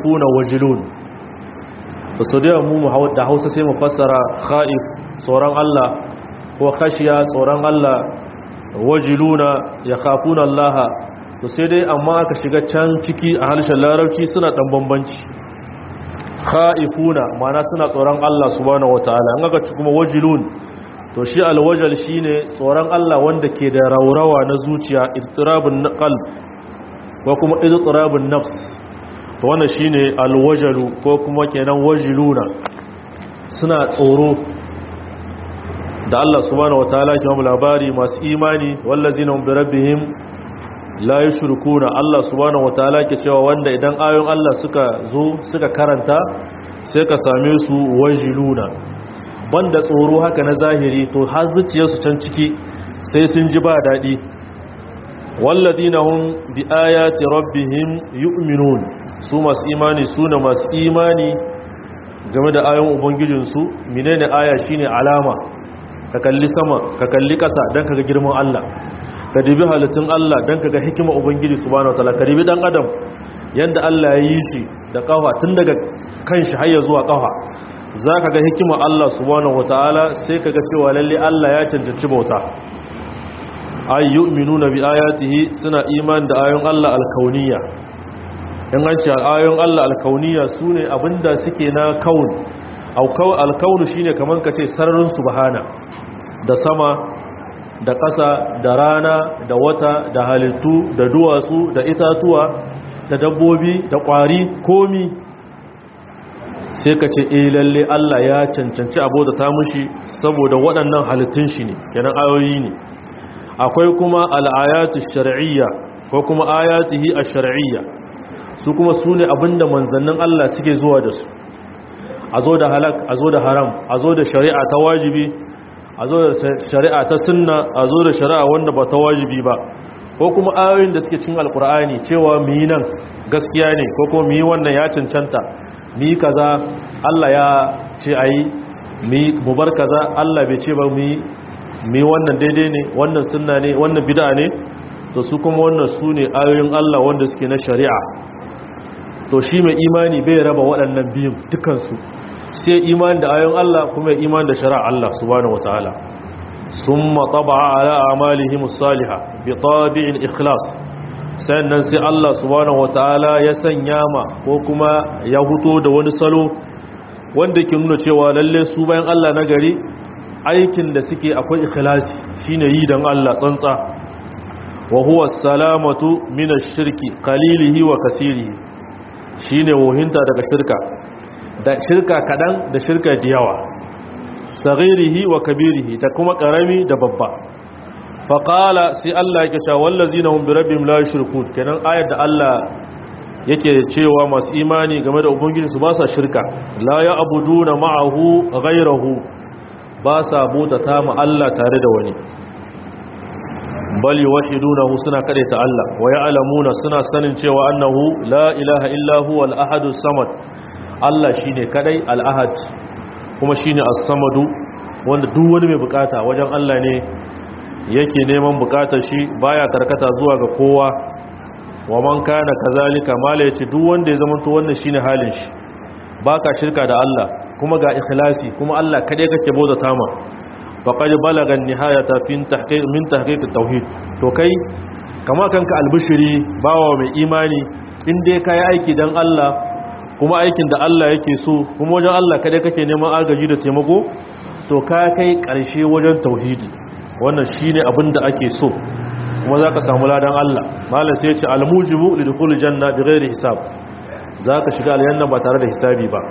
kha'ifuna wajilun to so da mu da Hausa sai mu fassara kha'if tsoron Allah ko khashiya tsoron Allah wajiluna yakhafuna Allah to sai dai amma aka shiga can ciki a harshen larabci suna dan bambanci kha'ifuna ma'ana suna tsoron Allah subhanahu wataala an aka ci kuma wajilun to shi alwajal shine tsoron Allah wanda ke da raurawa na zuciya ittirabun qalb ko kuma ittirabun nafs to wannan shine alwajalu ko kuma kenan wajiluna suna tsoro da Allah subhanahu wataala ke mu labari masu imani wallazina hum bi rabbihim la yushrikuna Allah subhanahu wataala ke cewa wanda idan ayoyin Allah suka zo suka karanta sai ka same su wajiluna banda tsoro haka na zahiri to har zuciyarsu can ciki sai sun ji ba daɗi walladina hum bi ayati rabbihim yu'minun su masu imani su ne masu imani game da ayoyin ubangijinsu menene aya shine alama ka kalli sama ka kalli ƙasa don kaga girman Allah ka dibi halittun Allah don kaga hikima ubangiji subhanahu wataala ka dibi dan adam yanda Allah ya yi shi da kafa tun daga kan shi har ya zuwa kafa za ka ga hikima Allah subhanahu wataala sai ka ga cewa lalle Allah ya cancanci bauta ay yu'minuna bi ayatihi suna iman da ayoyin Allah alkauniyya in an ce ayoyin Allah alkauniyya sune abinda suke na kaun alkaunu shine kaman kace sararin subhana da sama da ƙasa da rana da wata da halittu da duwatsu da itatuwa da dabbobi da ƙwari komi sai ka ce eh lalle Allah ya cancanci abota ta mushi saboda waɗannan halittun shi ne kenan ayoyi ne akwai kuma al'ayatu shar'iyya ko kuma ayatihi ash-shar'iyya su kuma su ne abinda manzannin Allah suke zuwa da su a zo da halak a zo da haram a zo da shari'a ta wajibi a zo da shari'a ta sunna a zo da shari'a wanda ba ta wajibi ba ko kuma ayoyin da suke cin alkur'ani cewa mu yi nan gaskiya ne ko kuma mu yi wannan ya cancanta mu yi kaza Allah ya ce a yi mu bar kaza Allah bai ce ba mu yi mu yi wannan daidai ne wannan sunna ne wannan bid'a ne to su kuma wannan su ne ayoyin Allah wanda suke na shari'a to shi mai imani bai raba waɗannan biyun dukansu sai imani da ayoyin Allah kuma imani da shari'a Allah subhanahu wataala summa taba'a ala a'malihim as-salihah bi tabi'il ikhlas sannan sai Allah subhanahu wataala ya sanya ma ko kuma ya huto da wani salo wanda ke nuna cewa lalle su bayan Allah na gari aikin da suke akwai ikhlasi shine yi dan Allah tsantsa wa huwa as-salamatu min ash-shirki qalilihi wa kasirihi shine wohinta daga shirka da shirka kadan da shirka da yawa saghirihi wa kabirihi ta kuma karami da babba faqala sai Allah yake cewa wallazina hum bi rabbihim la yushrikun kenan ayar da Allah yake cewa masu imani game da ubangiji su ba sa shirka la ya'buduna ma'ahu ghayrahu ba sa bauta ma Allah tare da wani bal yuwahhidunahu suna kadaita Allah wa ya'lamuna suna sanin cewa annahu la ilaha illa huwa al-ahadu samad Allah shine kadai al-ahad kuma shine as-samadu wanda duk wani mai bukata wajen Allah ne yake neman bukatar shi baya karkata zuwa ga kowa wa man kana kazalika mala yace duk wanda ya zamanto wannan shine halin shi baka shirka da Allah kuma ga ikhlasi kuma Allah kadai kake bauta tama faqad balaga an-nihayata fin tahqiq min tahqiq at-tauhid to kai kama kanka albishiri bawa mai imani in dai kai aiki dan Allah kuma aikin da Allah yake so kuma wajen Allah kadai kake neman agaji da taimako to ka kai karshe wajen tauhidi wannan shine abin da ake so kuma zaka samu ladan Allah malam sai ya ce al-mujibu lidkhul janna bighairi hisab zaka shiga aljanna ba tare da hisabi ba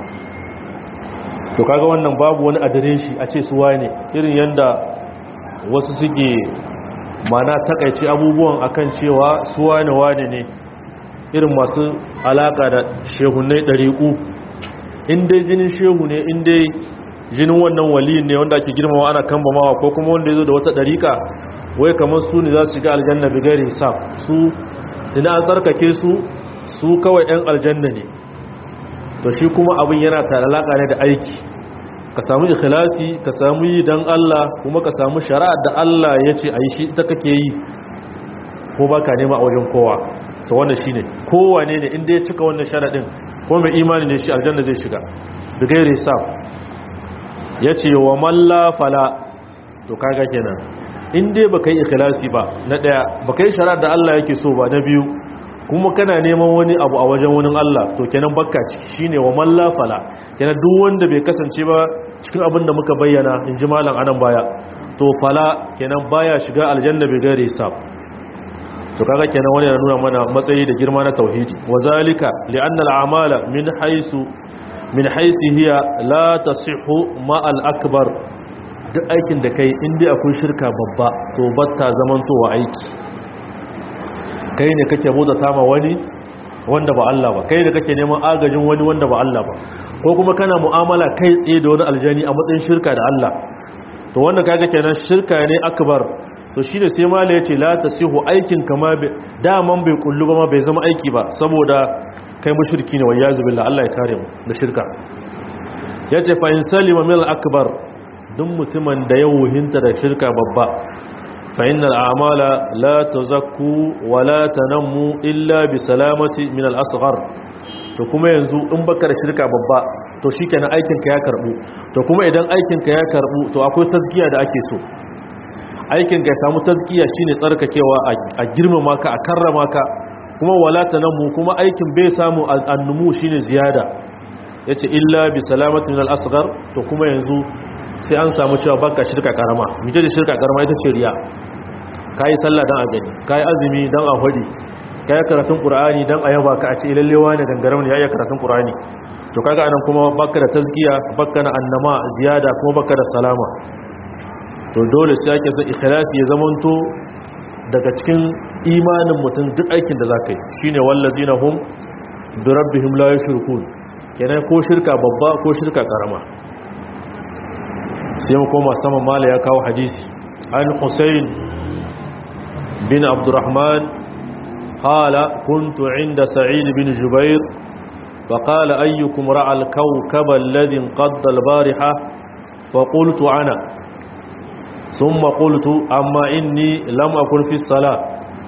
to kaga wannan babu wani adireshi a ce su wane irin yanda wasu suke mana takaice abubuwan akan cewa su wane wane ne irin masu alaka da shehunai ɗariƙu inda jinin shehu ne inda jinin wannan waliyin ne wanda ake girmama ana kambamawa ko kuma wanda ya zo da wata ɗariƙa wai kamar su ne za su shiga aljanna bigari hisab su tuna an tsarkake su su kawai 'yan aljanna ne to shi kuma abin yana ta alaka ne da aiki ka samu ikhlasi ka samu yi dan Allah kuma ka samu shari'ar da Allah ya ce a yi shi ita kake yi ko baka nema a wajen kowa to wannan shine kowane ne inda ya cika wannan sharadin ko mai imani ne shi aljanna zai shiga da gairi hisab yace wa malla fala to kaga kenan in dai baka yi ikhlasi ba na daya baka yi shari'ar da Allah yake so ba na biyu kuma kana neman wani abu a wajen wani Allah to kenan bakka ciki shine wa malla fala kenan duk wanda bai kasance ba cikin abin da muka bayyana in ji malam anan baya to fala kenan baya shiga aljanna bai gairi hisab to kaga kenan wani yana nuna mana matsayi da girma na tauhidi wazalika li'anna al'amala min haisu min haisi hiya la tasihhu ma al-akbar duk aikin da kai inda akwai shirka babba to batta zamantowa aiki kai ne kake bauta ma wani wanda ba Allah ba kai da kake neman agajin wani wanda ba Allah ba ko kuma kana mu'amala kai tsaye da wani aljani a matsayin shirka da Allah to wanda kaga kenan shirka ne akbar to shi da sai mala ya ce la ta sihu aikin kama daman bai kullu ba ma bai zama aiki ba saboda kai mashirki ne wayya zubilla Allah ya kare mu da shirka ya ce fa in salima min akbar duk mutumin da ya wuhinta da shirka babba fa innal a'mala la tazakku wa la tanammu illa bi salamati min al asghar to kuma yanzu in baka da shirka babba to shikenan aikin ka ya karbu to kuma idan aikin ka ya karbu to akwai tazkiya da ake so aikin ka ya samu tazkiya shine tsarkakewa a girmama ka a karrama ka kuma walata nan mu kuma aikin bai samu annumu shine ziyada yace illa bi salamati min al-asghar to kuma yanzu sai an samu cewa baka shirka karama mije da shirka karama ita ce riya kai sallah dan a gani kai azumi dan a hodi kai karatun qur'ani dan a yaba ka a ce lallewa ne gangaram ne yayin karatun qur'ani to kaga anan kuma baka da tazkiya baka na annama ziyada kuma baka da salama to dole sai ake son ikhlasi ya zamanto daga cikin imanin mutum duk aikin da zaka yi shine wallazina hum bi rabbihim la yushrikun kenan ko shirka babba ko shirka karama sai mu koma saman mala ya kawo hadisi an Husayn bin Abdurrahman qala kuntu inda Sa'id bin Jubair فقال أيكم رأى الكوكب الذي انقض البارحة فقلت أنا ثم قلت أما إني لم أكن في الصلاة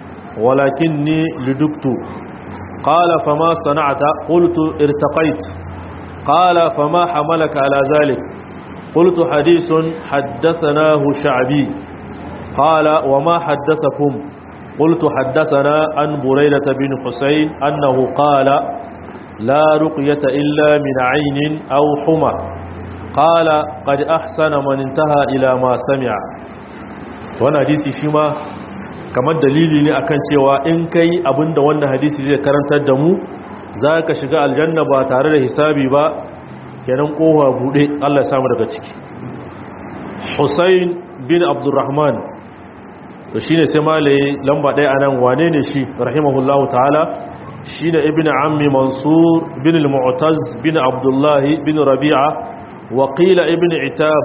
ولكني لدكت قال فما صنعت قلت ارتقيت قال فما حملك على ذلك قلت حديث حدثناه شعبي قال وما حدثكم قلت حدثنا عن بريدة بن حسين أنه قال لا رقية إلا من عين أو حمى قال قد أحسن من انتهى إلى ما سمع wannan hadisi shi ma kamar dalili ne akan cewa in kai abinda wannan hadisi zai karantar da mu za ka shiga aljanna ba tare da hisabi ba kenan kowa bude Allah ya samu daga ciki Hussein bin Abdurrahman to shine sai malaye lamba ɗaya anan wane ne shi rahimahullahu ta'ala shine ibnu ammi mansur bin al-mu'taz bin abdullah bin rabi'a wa qila ibnu itab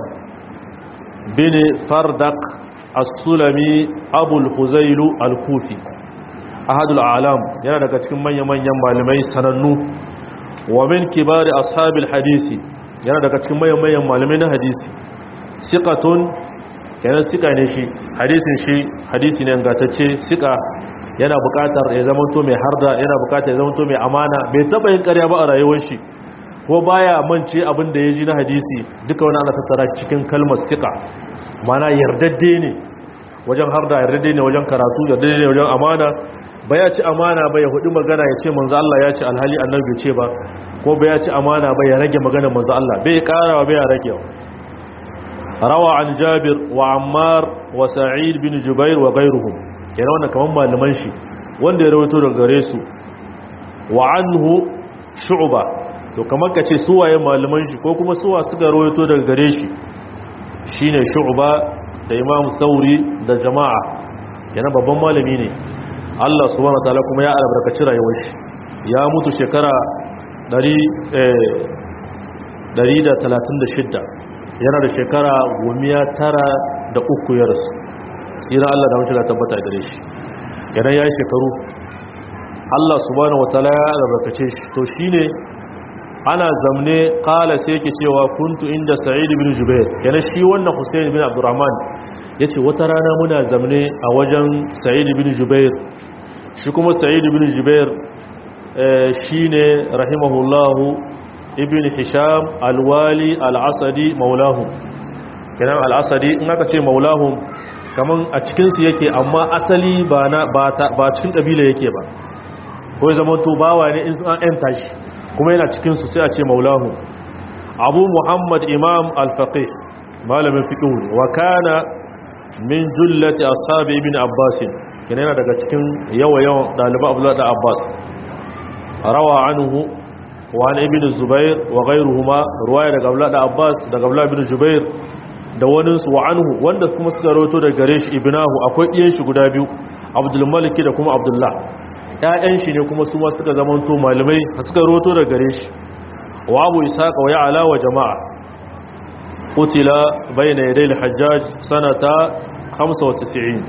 bin fardaq as-sulami abu al-huzayl al-kufi ahadul a'lam yana daga cikin manyan-manyan malamai sanannu wa min kibari ashabil hadisi yana daga cikin manyan-manyan malamai na hadisi siqatun yana sika ne shi hadisin shi hadisi ne gatacce sika yana bukatar ya zamanto mai harda yana bukatar ya zamanto mai amana bai taba yin ƙarya ba a rayuwar shi ko baya mance abin da ya ji na hadisi duka wani ana tattara shi cikin kalmar sika mana yardadde ne wajen harda yardadde ne wajen karatu yardadde ne wajen amana ba ya ci amana ba ya hudu magana ya ce manzo Allah ya ce alhali annabi bai ce ba ko ba ya ci amana ba ya rage magana manzo Allah bai karawa bai ya rage rawa an jabir wa ammar wa sa'id bin jubair wa ghayruhum kenan wannan kaman malaman shi wanda ya rawaito daga gare su wa anhu shu'ba to kamar kace su waye malaman shi ko kuma suwa suka rawaito daga gare shi shine shu'ba da imam sauri da jama'a kenan babban malami ne Allah subhanahu wataala kuma ya albarkaci rayuwar shi ya mutu shekara 136 yana da shekara gomiya tara da uku ya rasu tsira Allah da mace da tabbata gare shi kenan ya yi shekaru Allah subhanahu wataala ya albarkace shi to shine ana zamne kala sai yake cewa kuntu inda sa'id bin jubair kenan shi wannan husayn bin abdurrahman yace wata rana muna zamne a wajen sa'id bin jubair shi kuma sa'id bin jubair shine rahimahullahu ibn hisham alwali al'asadi maulahu kenan al'asadi in aka ce maulahu kaman a cikinsu yake amma asali ba cikin ƙabila yake ba ko ya zama to bawa ne in an yanta shi kuma yana cikinsu sai a ce maulahu abu muhammad imam al-faqih malamin fiqh wa kana min jullati ashabi ibn abbas kenan yana daga cikin yawa yawan daliban abdullah da abbas rawa anhu wa an ibn zubair wa ghayruhuma ruwaya daga abdullah da abbas daga abdullah ibn zubair da wani su wa anhu wanda kuma suka rawato daga gare shi ibnahu akwai iyan shi guda biyu abdul malik da kuma abdullah ƴaƴan shi ne kuma su ma suka zamanto malamai suka rawato daga gare shi wa abu ishaqa wa ya'la wa jama'a qutila bayna yaday al-hajjaj sanata 95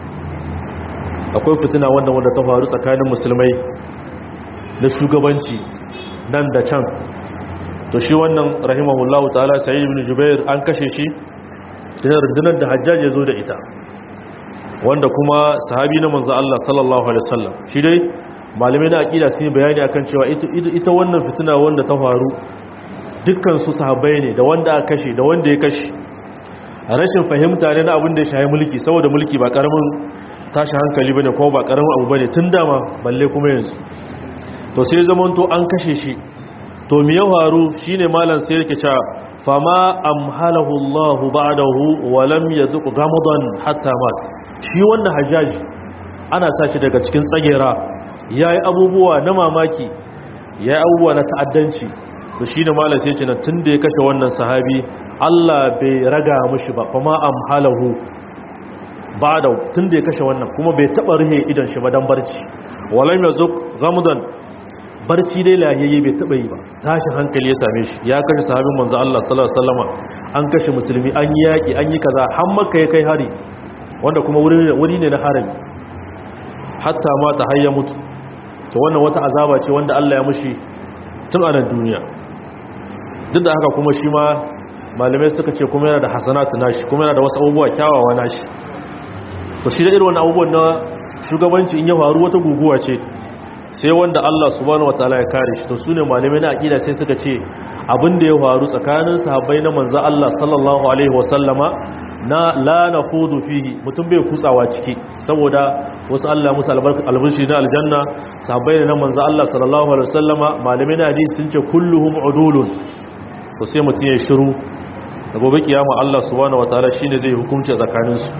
akwai fitina wanda wanda ta faru tsakanin musulmai da shugabanci nan da can to shi wannan rahimahullahu ta'ala sa'id ibn jubair an kashe shi da rundunar da hajjaj ya zo da ita wanda kuma sahabi na manzo Allah sallallahu alaihi wasallam shi dai malamai na aqida sun yi bayani akan cewa ita wannan fitina wanda ta faru dukkan su sahabbai ne da wanda aka kashe da wanda ya kashe rashin fahimta ne na abin da ya shahi mulki saboda mulki ba karamin tashi hankali bane kuma ba karamin abu bane tun dama balle kuma yanzu to sai zaman to an kashe shi to me ya faru shine malam sai yake cewa fama amhalahu Allah ba'dahu wa lam yazuq gamadan hatta mat shi wannan hajjaji ana sa shi daga cikin tsagera yayi abubuwa na mamaki yayi abubuwa na ta'addanci to shine malam sai ce na tunda ya kashe wannan sahabi Allah bai raga mishi ba fama amhalahu ba'dahu tunda ya kashe wannan kuma bai taba rihe idan shi ba dan barci wa lam yazuq gamadan barci dai lahiyayye bai taba yi ba tashin hankali ya same shi ya kashe sahabin manzo Allah sallallahu alaihi wasallama an kashe musulmi an yi yaki an yi kaza har makka ya kai hari wanda kuma wuri ne na harami hatta ma ta hayya mutu to wannan wata azaba ce wanda Allah ya mushi tun a nan duniya duk da haka kuma shi ma malamai suka ce kuma yana da hasanatu nashi kuma yana da wasu abubuwa kyawawa nashi to shi da irin wannan abubuwan na shugabanci in ya faru wata guguwa ce sai wanda Allah subhanahu wataala ya kare shi to sune malamai na aqida sai suka ce abin da ya faru tsakanin sahabbai na manzo Allah sallallahu alaihi wasallama na la nafudu fihi mutum bai kutsawa ciki saboda wasu Allah musu albarshi na aljanna sahabbai na manzo Allah sallallahu alaihi wasallama malamai na hadisi sun ce kulluhum udulun to sai mutum ya shiru da gobe kiyama Allah subhanahu wataala shine zai hukunci tsakanin su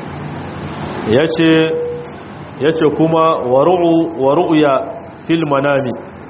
yace ya ce kuma wa ru'ya fil manami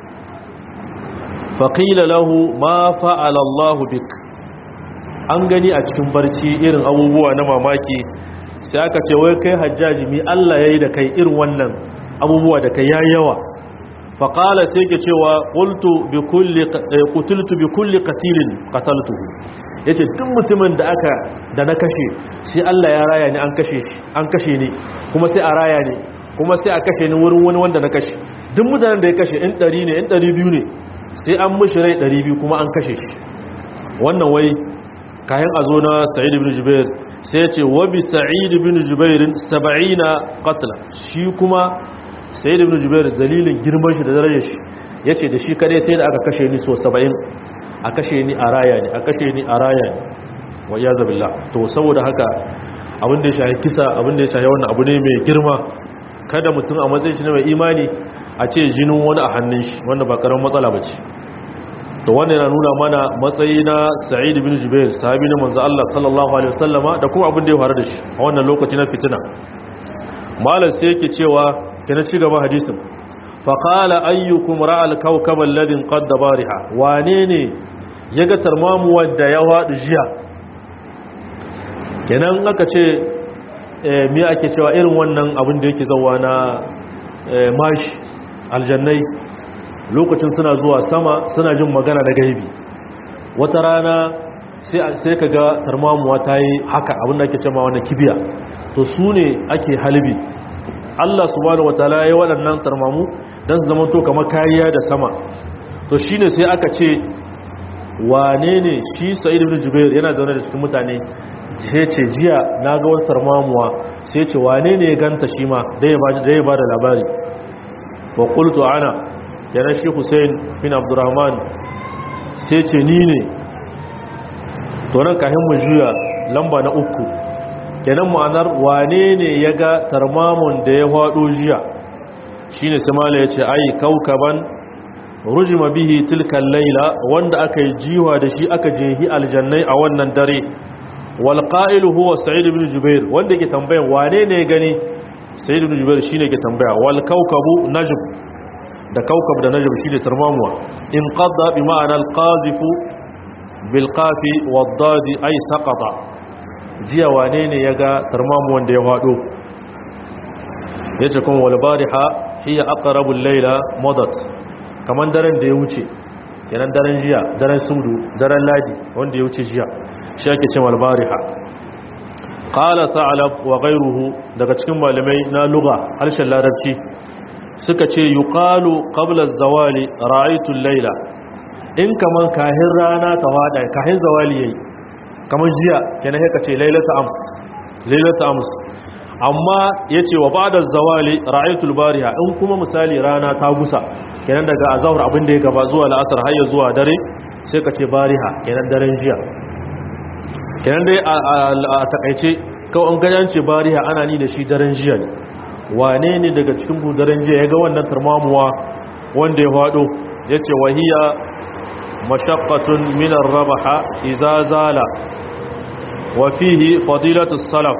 faƙila lahu ma fa'ala Allahu bik an gani a cikin barci irin abubuwa na mamaki sai aka ce wai kai hajjaji mi Allah ya yi da kai irin wannan abubuwa da kai ya yawa faƙala sai ke cewa ƙutultu bi kulli katilin ƙataltuhu ya ce duk mutumin da aka da na kashe sai Allah ya raya ni an kashe ni kuma sai a raya ni kuma sai a kashe ni wurin wani wanda na kashe duk mutanen da ya kashe in ɗari ne in ɗari biyu ne sai an mushi rai ɗari biyu kuma an kashe shi wannan wai kayan a zo na sa'id ibn jubair sai ya ce wabi sa'id ibn jubairin saba'ina qatla shi kuma sa'id ibn jubair dalilin girman shi da darajar shi ya ce da shi kadai sai da aka kashe ni so saba'in a kashe ni a raya ne a kashe ni a raya ne wa iya zabilla to saboda haka abin da ya shahi kisa abin da ya shahi wannan abu ne mai girma kada mutum a matsayin shi ne mai imani a ce jinin wani a hannun shi wanda ba karamin matsala ba ce to wannan yana nuna mana matsayi na sa'id bin jubair sahabi na manzo Allah sallallahu alaihi wasallama da kuma abin da ya faru da shi a wannan lokaci na fitina malam sai yake cewa kina ci gaba hadisin fa qala ayyukum ra'al kawkab alladhi qadda bariha wane ne yaga tarmamu wanda ya wadu jiya kenan aka ce me ake cewa irin wannan abin da yake zawa na mashi aljannai lokacin suna zuwa sama suna jin magana da gaibi wata rana sai ka ga tarmamuwa ta yi haka abin da ake cewa wannan kibiya to su ne ake halibi Allah subhanahu wataala ya yi waɗannan tarmamu don su zama to kamar kariya da sama to shine sai aka ce wane ne shi sa'id ibn jubair yana zaune da cikin mutane sai ce jiya na ga wata tarmamuwa sai ce wane ne ya ganta shi ma da ya ba da labari wa qultu ana kenan shi hussein bin abdurrahman sai ce ni ne to nan kahin mu juya lamba na uku kenan ma'anar wane ne ya ga tarmamun da ya hado jiya shine samala ya ce ai kaukaban rujima bihi tilkan laila wanda aka yi jiwa da shi aka jehi aljannai a wannan dare wal qa'ilu huwa sa'id ibn jubair wanda yake tambayan wane ne ya gani sa'id ibn jubair shine yake tambaya wal kawkabu najm da kawkab da najm shine tarmamuwa in qadda bi ma'ana al qazifu bil qafi wad dad ay saqata jiya wane ne yaga tarmamuwan da ya fado yace kuma wal bariha hiya aqrabul layla madat kaman daren da ya wuce kenan daren jiya daren sudu daren ladi wanda ya wuce jiya shi ake cewa albariha qala sa'lab wa ghayruhu daga cikin malamai na lugha harshen larabci suka ce yuqalu qabla az-zawali ra'aytu al-layla in kaman kahin rana ta wada kahin zawali yayi kaman jiya kenan sai ka ce laylatu ams laylatu ams amma yace wa ba'da az-zawali ra'aytu al-bariha in kuma misali rana ta gusa kenan daga azahar abin da ya gaba zuwa la'asar har ya zuwa dare sai ka ce bariha kenan daren jiya kenan dai a takaice kawai an gajance bariha ana ni da shi daren jiya ne wane ne daga cikin bu daren jiya ya ga wannan turmamuwa wanda ya faɗo ya ce wahiya mashaqqatun minar rabaha iza zala wa fihi fadilatu salaf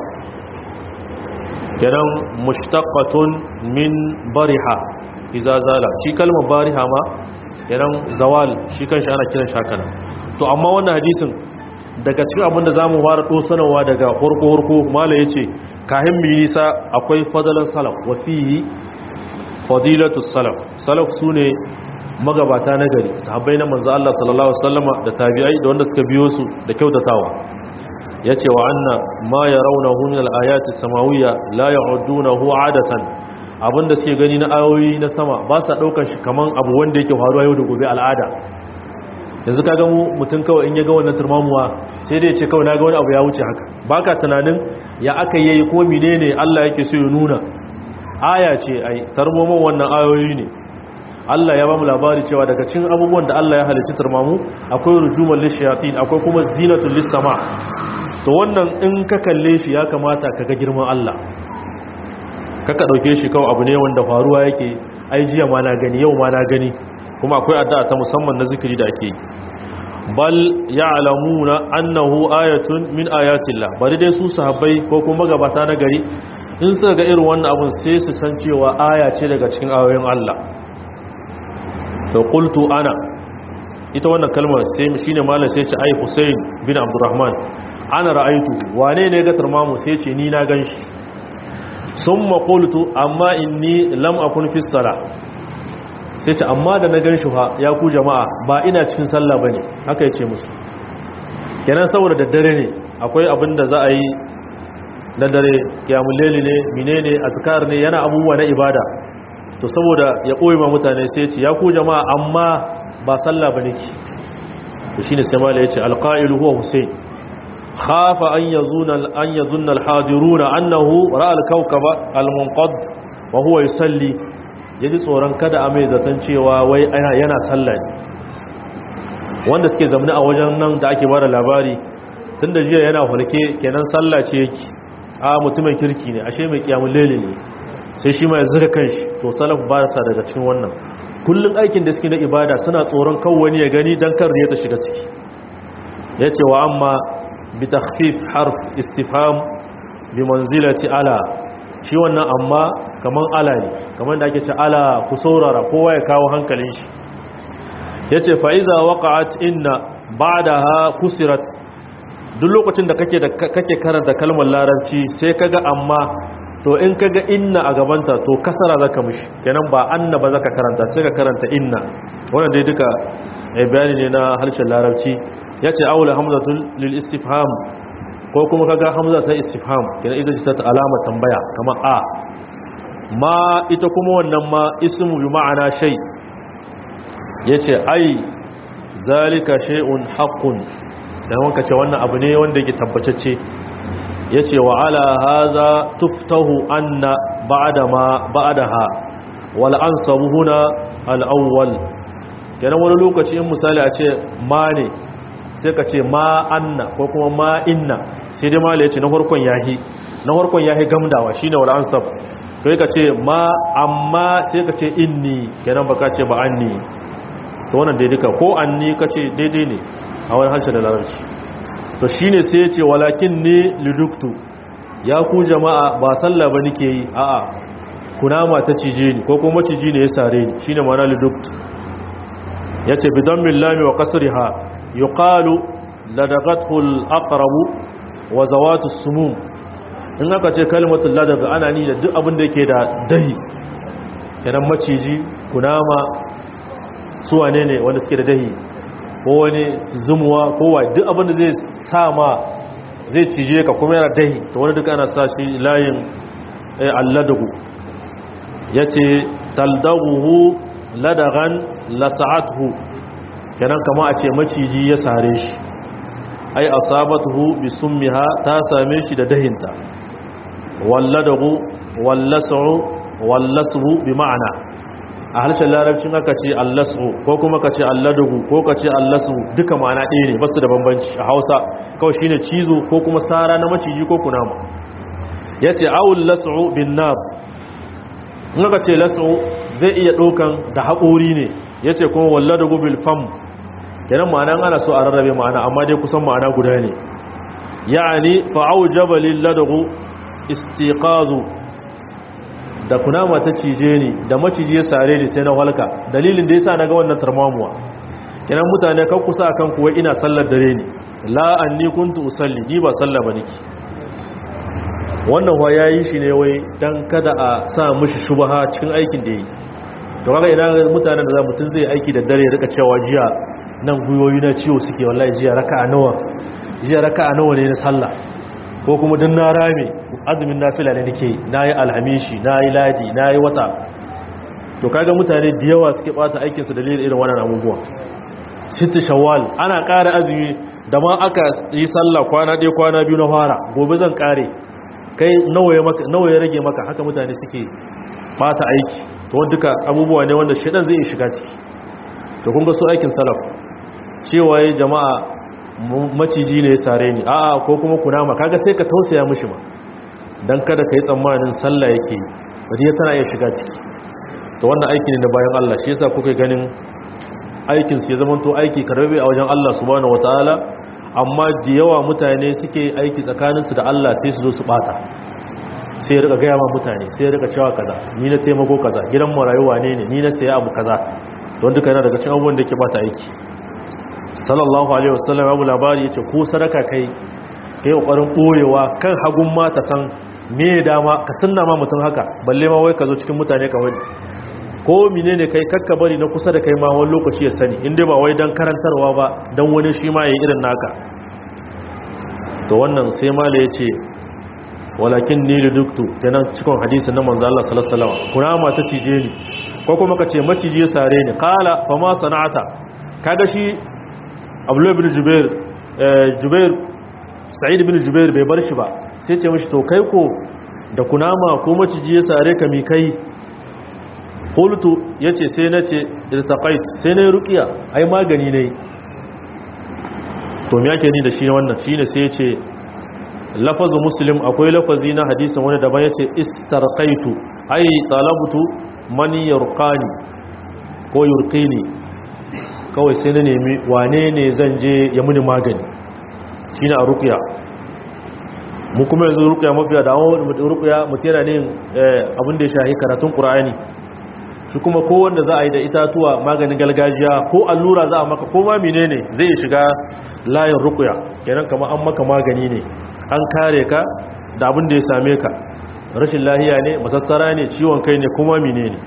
kenan mushtaqatun min bariha iza zala shi kalmar bariha ma kenan zawal shi kanshi ana kiran shakana to amma wannan hadisin daga cikin abinda zamu fara dosanawa daga horko horko mala yace kahin mi nisa akwai fadalan salaf wa fihi fadilatu salaf salaf sune magabata na gari sahabbai na manzo Allah sallallahu alaihi wasallama da tabi'ai da wanda suka biyo su da kyautatawa yace wa anna ma yarawnahu min al-ayati samawiyya la ya'udunahu 'adatan abinda suke gani na ayoyi na sama ba sa daukar shi kaman abu wanda yake faruwa yau da gobe al'ada yanzu ka ga mu mutum kawai in ya ga wannan turmamuwa sai dai ya ce kawai na ga wani abu ya wuce haka baka tunanin ya aka yi ko menene Allah yake so ya nuna aya ce ai tarmoman wannan ayoyi ne Allah ya ba mu labari cewa daga cikin abubuwan da Allah ya halicci turmamu akwai rujuman lishayatin akwai kuma zinatul lisama to wannan in ka kalle shi ya kamata ka ga girman Allah kaka dauke shi kawai abu ne wanda faruwa yake ai jiya ma na gani yau ma na gani kuma akwai addu'a ta musamman na zikiri da ake yi bal ya'lamuna annahu ayatun min ayatillah bari dai su sahabbai ko kuma gabata na gari in suka ga irin wannan abun sai su san cewa aya ce daga cikin ayoyin Allah to qultu ana ita wannan kalmar sai shine malam sai ce ai Hussein bin Abdurrahman ana ra'aytu wane ne ga tarmamu sai ce ni na ganshi summa qultu amma inni lam akun fi salah sai ce amma da na gan shi fa ya ku jama'a ba ina cikin sallah bane haka yace musu kenan saboda daddare ne akwai abin da za a yi na dare kiyamul layli ne menene azkar ne yana abubuwa na ibada to saboda ya koyi ma mutane sai ce ya ku jama'a amma ba sallah bane ki to shine sai mallai yace alqa'ilu huwa husayn khafa an yazuna an yazunna alhadiruna annahu ra'a alkawkaba almunqad wa huwa yusalli ya ji tsoron kada a mai zaton cewa wai yana sallah ne wanda suke zamani a wajen nan da ake bada labari tun da jiya yana hulke kenan sallah ce yake a mutumin kirki ne ashe mai kiyamun lele ne sai shi mai zira kan shi to salaf ba sa daga cikin wannan kullum aikin da suke na ibada suna tsoron kan wani ya gani don kan riya ta shiga ciki ya ce wa amma bi takhfif harf istifham bi manzilati ala shi wannan amma kaman ala ne kaman da ake ce ala ku saurara kowa ya kawo hankalin shi ya ce fa'iza waƙa'at inna ba da ha kusirat duk lokacin da kake karanta kalmar larabci sai kaga amma to in kaga inna a gabanta to kasara zaka mishi kenan ba anna ba zaka karanta sai ka karanta inna wannan dai duka bayani ne na harshen larabci yace aula hamzatul lil istifham ko kuma kaga hamza ta istifham kenan ita ce ta alama tambaya kamar a ma ita kuma wannan ma ismu bi ma'ana shay yace ai zalika shay'un haqqun dan wanka ce wannan abu ne wanda yake tabbatacce yace wa ala hadha tuftahu anna ba'da ma ba'daha wal ansabu huna al-awwal kenan wani lokaci in misali a ce ma ne sai ka ce ma anna ko kuma ma inna sai dai mala yace na farkon yahi na farkon yahi gamdawa shine wal ansab to ka ce ma amma sai ka ce inni kenan baka ce ba anni to wannan daidai ka ko anni ka ce daidai ne a wani harshe da larabci to shine sai ya ce walakin ni liduktu ya ku jama'a ba sallah ba nake yi a'a kunama ta cije ni ko kuma ciji ne ya sare ni shine ma'ana liduktu yace bidan millami wa qasriha yuqalu ladagathu al-aqrab wa zawatu sumum in aka ce kalmatul ladaga ana ni da duk abin da yake da dahi kenan maciji kunama su wane ne wanda suke da dahi ko wani zumuwa ko wa duk abin da zai sa ma zai cije ka kuma yana dahi to wani duk ana sa shi layin alladagu yace taldaguhu ladagan lasa'atuhu kenan kama a ce maciji ya sare shi ai asabatuhu bi summiha ta same shi da dahinta walladahu wallasu wallasu bi ma'ana a harshen larabcin aka ce allasu ko kuma ka ce alladahu ko ka ce allasu duka ma'ana ɗaya ne basu da bambanci a hausa kawai shine cizo ko kuma sara na maciji ko kunama yace awul lasu bin nab in aka ce lasu zai iya ɗaukan da haƙori ne ya ce kuma walla da gubil fam kenan ma'ana ana so a rarrabe ma'ana amma dai kusan ma'ana guda ne ya'ani fa'au jabalin ladagu istiqazu da kunama ta cije ni da maciji ya sare ni sai na halka dalilin da yasa na ga wannan tarmamuwa kenan mutane kan kusa kan kuwa ina sallar dare ni la anni kuntu usalli ni ba sallah ba niki wannan wa yayi shi ne wai dan kada a sa mishi shubha cikin aikin da yi to kaga idan mutanen da za mutun zai aiki da dare rika cewa jiya nan guyoyi na ciwo suke wallahi jiya raka'a nawa jiya raka'a nawa ne na sallah ko kuma dan na rame azumin nafila ne nake nayi alhamishi nayi ladi nayi wata to kaga mutane da yawa suke bata aikin su dalilin irin wannan abubuwa sitti shawwal ana ƙara azumi da ma aka yi sallah kwana ɗaya kwana biyu na fara gobe zan ƙare kai nawa ya rage maka haka mutane suke bata aiki to wanda duka abubuwa ne wanda shedan zai shiga ciki to kun ga su aikin salaf cewa ya jama'a maciji ne ya sare ni a'a ko kuma kunama kaga sai ka tausaya mishi ma dan kada kai tsammanin sallah yake bari tana iya shiga ciki to wannan aiki ne na bayan Allah shi yasa kuka ganin aikin su ya zama to aiki karbe a wajen Allah subhanahu wataala amma da yawa mutane suke aiki tsakaninsu da Allah sai su zo su bata sai rika gaya ma mutane sai rika cewa kaza ni na taimako kaza gidan marayuwa ne ne ni na saya abu kaza don duka yana daga cikin abubuwan da ke bata aiki sallallahu alaihi wasallam abu labari yace ko sadaka kai kai kokarin boyewa kan hagun ma ta san me dama ka sunna ma mutum haka balle ma wai ka zo cikin mutane ka wani ko menene kai kakka bari na kusa da kai ma wani lokaci ya sani inda ba wai dan karantarwa ba dan wani shi ma yayi irin naka to wannan sai mala yace walakin ni liduktu kenan cikin hadisin na manzo Allah sallallahu alaihi wasallam kunama ta cije ni ko kuma kace maciji ya sare ni qala fa ma sana'ata kaga shi Abdullah ibn Jubair Jubair Sa'id ibn Jubair bai bar shi ba sai ce mishi to kai ko da kunama ko maciji ya sare ka mi kai qultu yace sai nace irtaqait sai nayi ruqiya ai magani ne to me yake ni da shi wannan shine sai yace lafazu muslim akwai lafazi na hadisin wani daban yace istarqaitu ai talabtu man yurqani ko yurqini kawai sai na nemi wane ne zan je ya muni magani shine a ruqya mu kuma yanzu ruqya mafiya da awon ruqya mutira ne abin da ya shahi karatun qur'ani shi kuma ko wanda za a yi da itatuwa maganin gargajiya ko allura za a maka ko ma menene zai shiga layin ruqya kenan kamar an maka magani ne an kare ka da abin da ya same ka rashin lahiya ne masassara ne ciwon kai ne kuma mine ne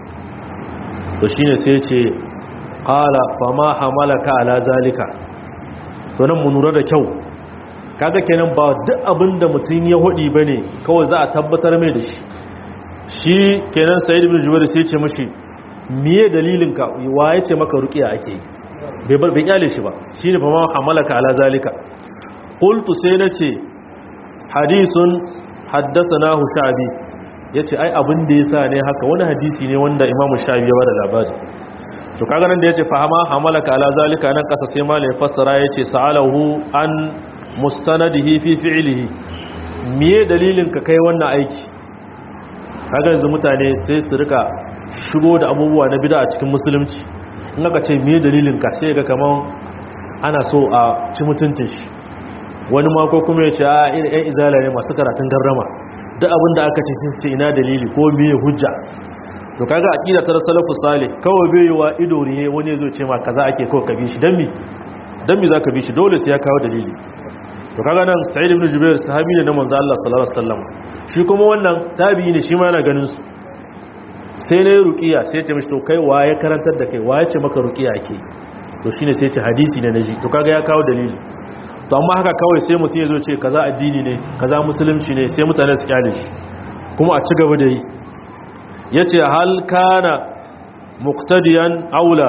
to shine sai ce qala fa ma hamalaka ala zalika to nan mu nura da kyau kaga kenan ba duk abin da mutum ya hodi bane kawai za a tabbatar mai da shi shi kenan sayyid ibn jubair sai ce mishi miye dalilin ka wa yace maka ruqiya ake yi bai bar bai kyale shi ba shine fa ma hamalaka ala zalika qultu sai nace hadisun haddathanahu sha'bi yace ai abin da yasa ne haka wani hadisi ne wanda Imam Shafi ya bada labari to kaga nan da yace fahama hamalaka ala zalika nan kasa sai malai fassara yace sa'alahu an mustanadihi fi fi'lihi miye dalilin ka kai wannan aiki kaga yanzu mutane sai su rika shigo da abubuwa na bid'a a cikin musulunci in aka ce miye dalilin ka sai ga kaman ana so a ci mutuntun shi wani mako kuma ya ce a irin yan izala ne masu karatun garrama duk abin da aka ce sun ce ina dalili ko miye hujja to kaga aqida ta salafu salih kawai bai yiwa ido rihe wani yazo ce ma kaza ake kawai ka bi shi dan mi dan mi zaka bi shi dole sai ya kawo dalili to kaga nan sa'id ibn jubair sahabi ne na manzo Allah sallallahu alaihi wasallam shi kuma wannan tabi'i ne shi ma yana ganin su sai ne ruqiya sai ya ce mishi to kai waye karantar da kai waye ce maka ruqiya ake to shine sai ya ce hadisi ne naji to kaga ya kawo dalili to amma haka kawai sai mutum ya zo ce kaza addini ne kaza musulunci ne sai mutane su kyale shi kuma a ci gaba da yi ya ce hal kana muktadiyan aula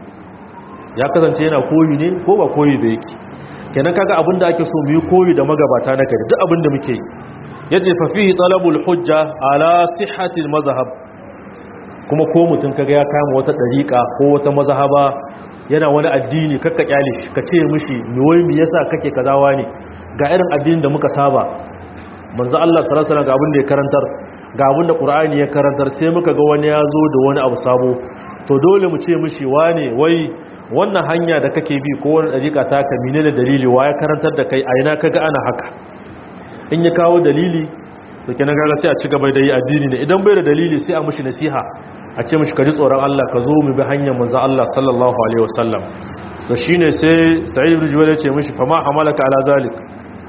ya kasance yana koyi ne ko ba koyi da yake kenan kaga abinda ake so mu yi koyi da magabata na gari duk abinda muke yi ya ce fafihi talabul hujja ala sihhatil mazhab kuma ko mutum kaga ya kama wata dariƙa ko wata mazhaba yana wani addini kakka kyale shi ka ce mishi me wai me yasa kake kazawa ne ga irin addinin da muka saba manzo Allah sallallahu alaihi wasallam ga abin da ya karantar ga abin da Qur'ani ya karantar sai muka ga wani ya zo da wani abu sabo to dole mu ce mishi wane wai wannan hanya da kake bi ko wani dariƙa ta ka menene dalili wa ya karantar da kai a ina kaga ana haka in ya kawo dalili to kenan kaga sai a ci gaba da yi addini ne idan bai da dalili sai a mishi nasiha a ce mishi ka ji tsoron Allah ka zo mu bi hanyar manzo Allah sallallahu alaihi wasallam to shine sai Sa'id ibn Jubair ya ce mishi fa ma hamalaka ala zalik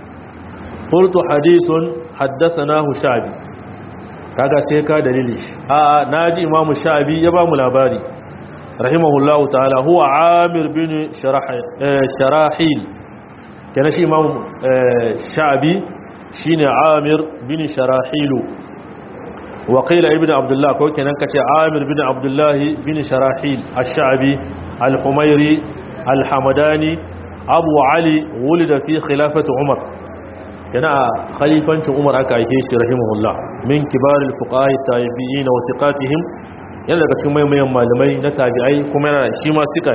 qultu hadithun haddathanahu Sha'bi kaga sai ka dalili a naji Imam Sha'bi ya ba mu labari rahimahullahu ta'ala huwa Amir bin Sharahil kana shi Imam Sha'bi shine Amir bin Sharahilu وقيل ابن عبد الله كو كنان كace عامر بن عبد الله بن شراحيل الشعبي الحميري الحمداني ابو علي ولد في خلافه عمر كان خليفه عمر aka aike shi rahimahullah min kibar الفقهاء التابعين وثقاتهم yana daga cikin mayan malamai na tabi'ai kuma yana shi ma sika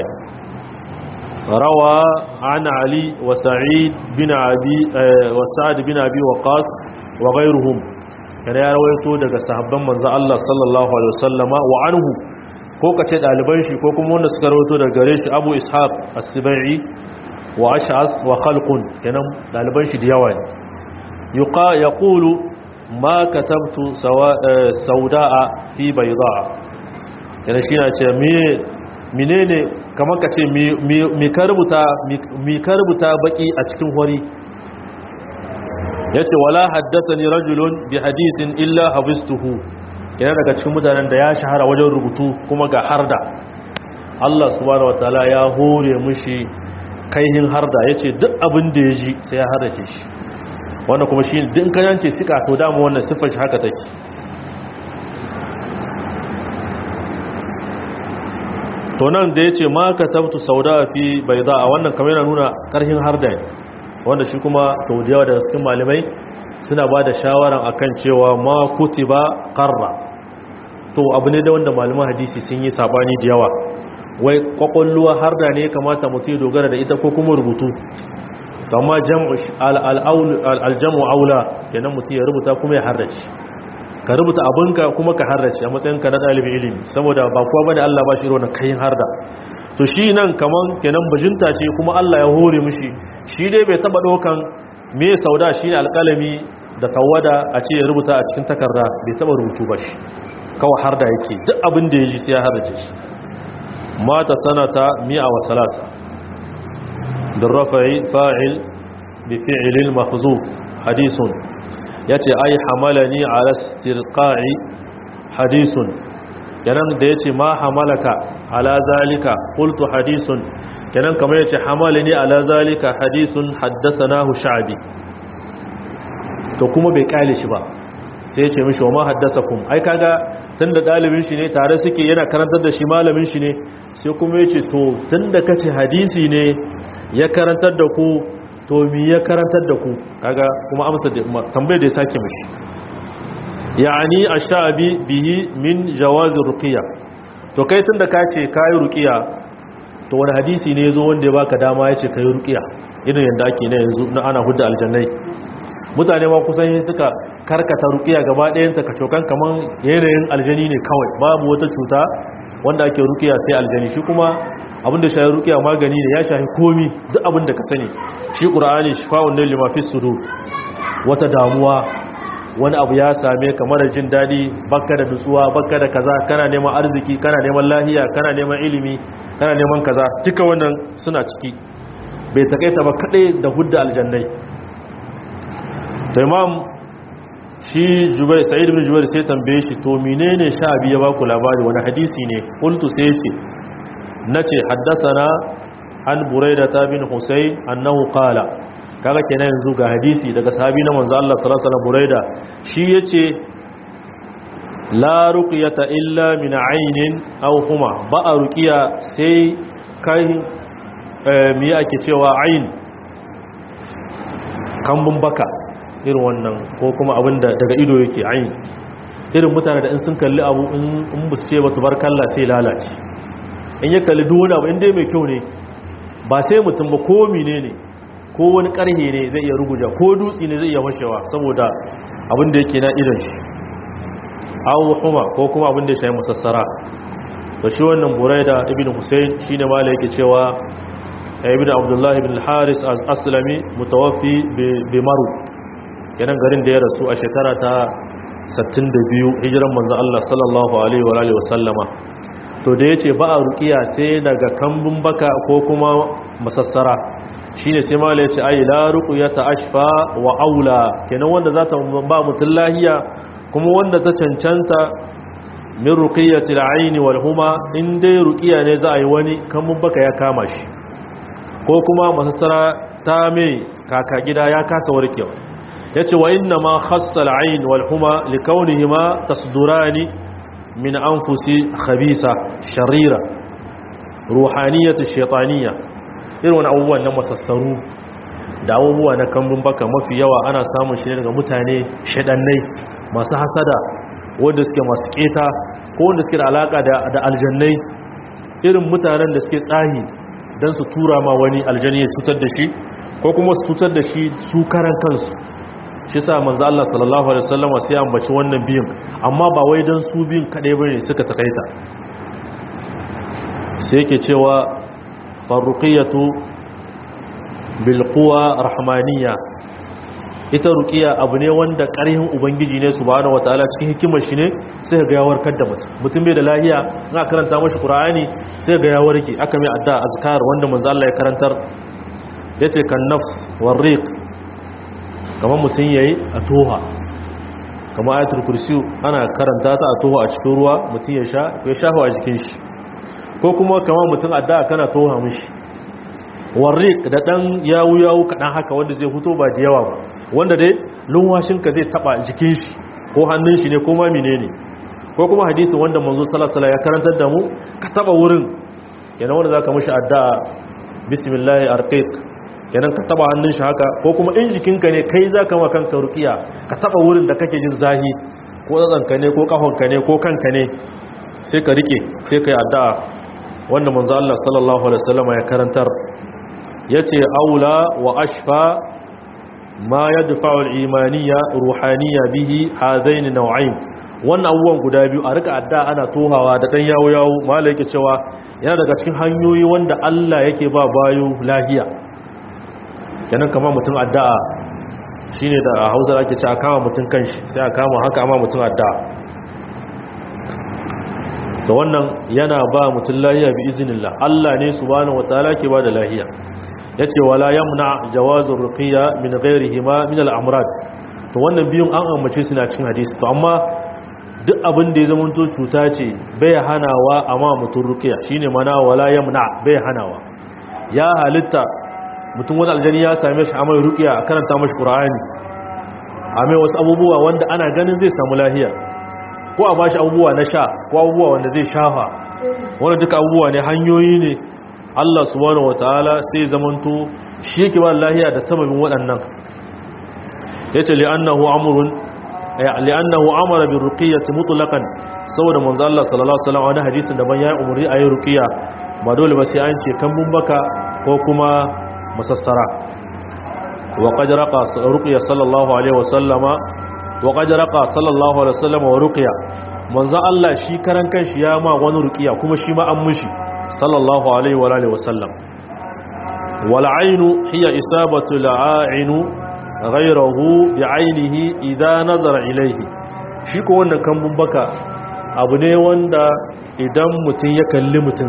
rawa an ali wa sa'id bin abi wa sa'd bin abi waqas wa ghayruhum kana ya rawaito daga sahabban manzo Allah sallallahu alaihi wasallama wa anhu ko kace daliban shi ko kuma wanda suka rawaito daga gare shi Abu Ishaq As-Sibai wa Ash'as wa Khalqun kenan daliban shi da yawa ne yuqa yaqulu ma katabtu saudaa fi baydaa yana shi na ce me menene kamar kace me ka rubuta me ka rubuta baki a cikin hori ya ce wala haddasa ni rajulun bi hadisin illa habistuhu yana daga cikin mutanen da ya shahara wajen rubutu kuma ga harda Allah subhanahu wataala ya hore mushi kaihin harda yace duk abin da ya ji sai ya hardace shi wannan kuma shi din kanance sika to dama wannan sifar shi haka take to nan da yace ma katabtu sauda fi bayda wannan kamar yana nuna karhin harda ne wanda shi kuma taudiyawa daga cikin malamai suna ba da shawaran akan cewa ma kutiba qarra to abu ne da wanda malaman hadisi sun yi sabani da yawa wai kwakwalluwa har da ne kamata mutum ya dogara da ita ko kuma rubutu amma aljamu aula kenan mutum ya rubuta kuma ya harrace ka rubuta abinka kuma ka harrace a matsayinka na ɗalibin ilimi saboda ba kuwa bane Allah ba shi irin kayan harda to shi nan kaman kenan bajinta ce kuma Allah ya hore mishi shi dai bai taba dokan me sauda shine alƙalami da tawada a ce ya rubuta a cikin takarda bai taba rubutu ba shi kawai har da yake duk abin da ya ji sai ya harace shi mata sanata mi'a wa salasa birrafai fa'il bi fi'ilin mahzuf hadisun yace ai hamalani ala istirqa'i hadisun kenan da yace ma hamalaka ala zalika qultu hadisun kenan kamar yace hamalani ala zalika hadisun haddathanahu sha'bi to kuma bai kale shi ba sai yace mishi wa ma haddathakum ai kaga tunda dalibin shi ne tare suke yana karantar da shi malamin shi ne sai kuma yace to tunda kace hadisi ne ya karantar da ku to mi ya karantar da ku kaga kuma amsa tambayar da ya sake mishi yani ashtabi bihi min jawaz ruqya to kai tunda ka ce kai ruqiya to wani hadisi ne yazo wanda ya baka dama yace kai ruqiya irin yanda ake na yanzu na ana hudda aljannai mutane ma kusan suka karkata ruqiya gaba ɗayan ta kacokan kaman yanayin aljani ne kawai babu wata cuta wanda ake ruqiya sai aljani shi kuma abinda shayi ruqiya magani ne ya shahi komi duk abinda ka sani shi qur'ani shifa'un lil lima fi sudur wata damuwa wani abu ya same ka mara jin daɗi baka da nutsuwa baka da kaza kana neman arziki kana neman lahiya kana neman ilimi kana neman kaza duka wannan suna ciki bai takaita ba kaɗai da hudda aljannai to imam shi jubai sa'id ibn jubair sai tambaye shi to menene sha biya ba ku labari wani hadisi ne qultu sai yace nace haddathana an buraida bin husayn annahu qala kaga kenan yanzu ga hadisi daga sahabi na manzo Allah sallallahu alaihi wasallam Buraida shi yace la ruqyata illa min aynin aw huma ba a ruqiya sai kai me yake cewa ayn kambun baka irin wannan ko kuma abinda daga ido yake ayn irin mutane da in sun kalli abu in ba su ce ba tubarkalla sai lalace in ya kalli duk wani abu in dai mai kyau ne ba sai mutum ba ko menene ne ko wani karhe ne zai iya ruguja ko dutse ne zai iya fashewa saboda abin da yake na idon shi awu huma ko kuma abin da ya shayi musassara to shi wannan buraida ibn husayn shine mala yake cewa ibn abdullah ibn al-haris as-aslami mutawaffi bi maru kenan garin da ya rasu a shekara ta 62 hijiran manzo Allah sallallahu alaihi wa alihi wasallama to da yace ba a ruqiya sai daga kambun baka ko kuma masassara shine sai mala yace ai la ruqyata ashfa wa aula kenan wanda zata ba mutun lahiya kuma wanda ta cancanta min ruqiyati al-ayn wal huma in dai ruqiya ne za a yi wani kamun baka ya kama shi ko kuma masassara ta mai kaka gida ya kasa warkewa yace wa inna ma khassa al-ayn wal huma likawnihima tasdurani min anfusi khabisa sharira ruhaniyatu shaytaniyya irin wani abubuwan na masassaru da abubuwa na kambun baka mafi yawa ana samun shi ne daga mutane shaɗannai masu hasada wanda suke masu keta ko wanda suke da alaka da aljannai irin mutanen da suke tsahi don su tura ma wani aljani ya cutar da shi ko kuma su cutar da shi su karan kansu shi sa manzo Allah sallallahu alaihi wasallam sai ambaci wannan biyun amma ba wai dan su biyun kadai bane suka takaita sai yake cewa farruqiyatu bilquwa rahmaniya ita ruqiya abu ne wanda ƙarhin ubangiji ne subhanahu wataala cikin hikimar shi ne sai ga ya warkar da mutum mutum bai da lahiya in aka karanta mashi qur'ani sai ga ya warke aka mai adda azkar wanda manzo Allah ya karantar yace kan nafs warriq kamar mutum yayi a toha kamar ayatul kursi ana karanta ta a toha a cikin ruwa mutum ya sha ya shafa a jikin shi ko kuma kamar mutum adda kana toha mishi warrik da dan yawu yawu kadan haka wanda zai fito ba da yawa ba wanda dai lumwashinka zai taba jikin shi ko hannun shi ne ko ma menene ko kuma hadisi wanda manzo sallallahu alaihi ya karantar da mu ka taba wurin kenan wanda zaka mishi addu'a bismillah arqiq kenan ka taba hannun shi haka ko kuma in jikinka ne kai zaka ma kanka ruqiya ka taba wurin da kake jin zahi ko tsatsanka ne ko kafanka ne ko kanka ne sai ka rike sai kai addu'a wanda manzo Allah sallallahu alaihi wasallam ya karantar yace aula wa ashfa ma yadfa'u al-imaniyya ruhaniyya bihi hadain naw'ain wannan abubuwan guda biyu a rika adda ana tohawa da dan yawo yawo malai yake cewa yana daga cikin hanyoyi wanda Allah yake ba bayo lahiya kenan kamar mutum addu'a shine da Hausa ake cewa kama mutum kanshi sai a kama haka amma mutum addu'a to wannan yana ba mutum lahiya bi iznillah Allah ne subhanahu wataala ke ba da lahiya yace wala yamna jawazur ruqiyya min ghayrihima min al-amrad to wannan biyun an ambace su na cikin hadisi to amma duk abin da ya zama to cuta ce bai hanawa amma mutum ruqiyya shine mana wala yamna bai hanawa ya halitta mutum wani aljani ya same shi amai ruqiyya a karanta mashi qur'ani amai wasu abubuwa wanda ana ganin zai samu lahiya ko a bashi abubuwa na sha ko abubuwa wanda zai shafa wanda duka abubuwa ne hanyoyi ne Allah subhanahu wataala sai zamanto shi yake ba lahiya da sababin waɗannan yace li annahu amrun li'annahu amara bi ruqiyyati mutlaqan saboda manzo Allah sallallahu alaihi wasallam wani hadisin da ban yayi umuri ayi ruqiyya ba dole ba sai an ce kambun baka ko kuma musassara wa qad raqa ruqiyya sallallahu alaihi wasallama wa qad raqa sallallahu alaihi wasallama wa ruqiyya manzo Allah shi karan kanshi ya ma wani ruqiyya kuma shi ma an mushi sallallahu alaihi wa alihi wasallam wal ainu hiya isabatu la'ainu ghayrahu bi'ainihi idza nazara ilayhi shi ko wannan kambun baka abu ne wanda idan mutum ya kalli mutum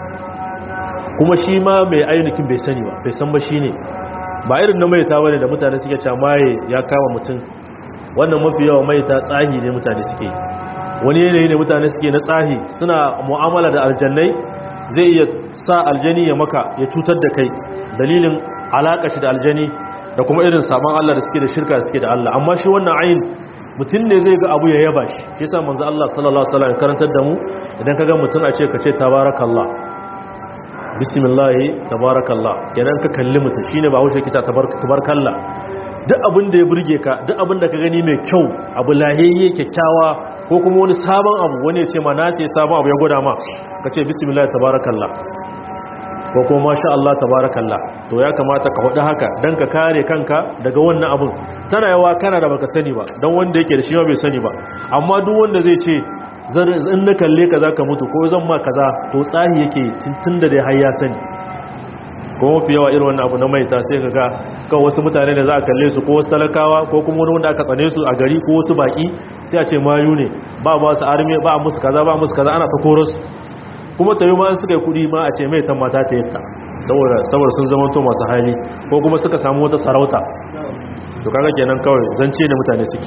kuma shi ma mai ainihin bai sani ba bai san ba shi ne ba irin na maita bane da mutane suke cewa maye ya kama mutum wannan mafi yawa maita tsahi ne mutane suke wani yanayi ne mutane suke na tsahi suna mu'amala da aljannai zai iya sa aljani ya maka ya cutar da kai dalilin alaka shi da aljani da kuma irin sabon Allah da suke da shirka da suke da Allah amma shi wannan ayin mutum ne zai ga abu ya yaba shi shi yasa manzo Allah sallallahu alaihi wasallam karantar da mu idan ka ga mutum a ce ka ce tabarakallah bismillah tabarakallah kenan ka kalli mutum shine ba haushe kita tabarakallah duk abin da ya burge ka duk abin da ka gani mai kyau abu lahiyayye kyakkyawa ko kuma wani sabon abu wani ya ce ma na sai sabon abu ya gwada ma ka ce bismillah tabarakallah ko kuma masha Allah tabarakallah to ya kamata ka hudu haka dan ka kare kanka daga wannan abun tana yawa kana da baka sani ba dan wanda yake da shi bai sani ba amma duk wanda zai ce in na kalle ka zaka mutu ko zan ma kaza to tsahi yake tun da dai har ya sani ko mafi yawa irin wannan abu na maita sai ka ga kawai wasu mutane da za a kalle su ko wasu talakawa ko kuma wani wanda aka tsane su a gari ko wasu baki sai a ce mayu ne ba ba su arme ba musu kaza ba musu kaza ana ta korasu kuma ta yi ma suka yi kudi ma a ce mai mata ta yadda saboda sun zama to masu hali ko kuma suka samu wata sarauta to kaga kenan kawai zance ne mutane suke